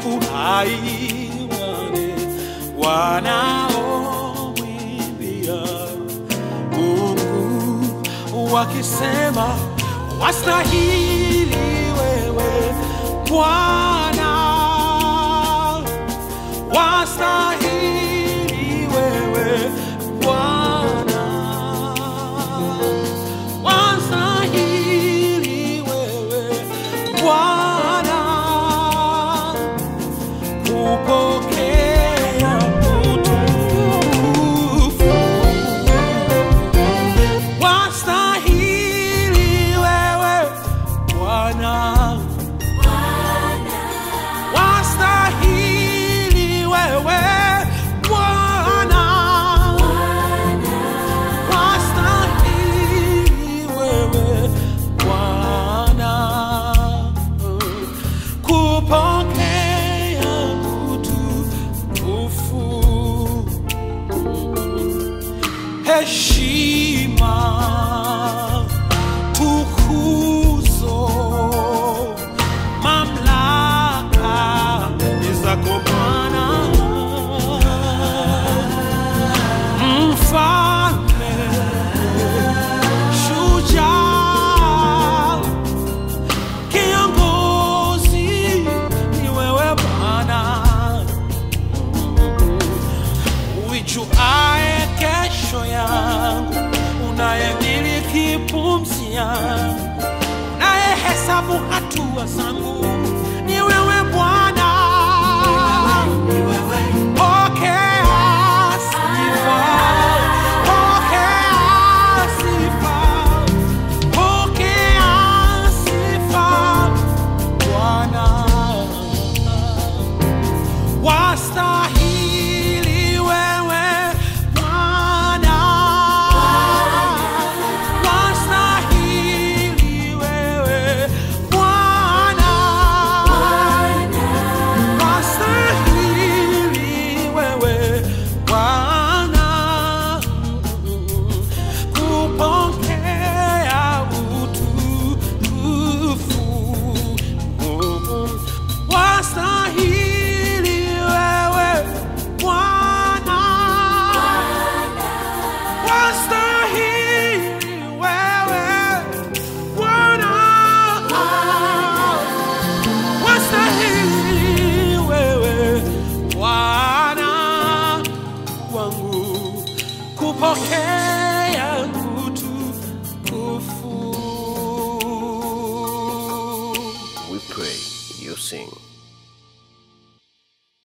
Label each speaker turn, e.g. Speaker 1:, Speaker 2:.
Speaker 1: uhai wale wanaomwimbia Mungu wakisema wastahili wewe Bwana, wastahili wewe Bwana, wastahili wewe Bwana kupokea utukufu. Wastahili wewe Bwana, wastahili wewe Bwana, wastahili wewe Bwana kupokea utukufu, heshima, tukuzo, mamlaka ni zako Bwana, mfalme, shujaa kiongozi ni wewe Bwana, uijuae kesho yangu, unayemiliki pumzi yangu, unayehesabu hatua zangu, ni wewe Bwana. Pokea sifa, pokea sifa, pokea sifa Bwana, wastahili wewe Bwana, wastahili wewe Bwana, wastahili wewe Bwana kupokea utukufu. Wastahili wewe Bwana, wastahili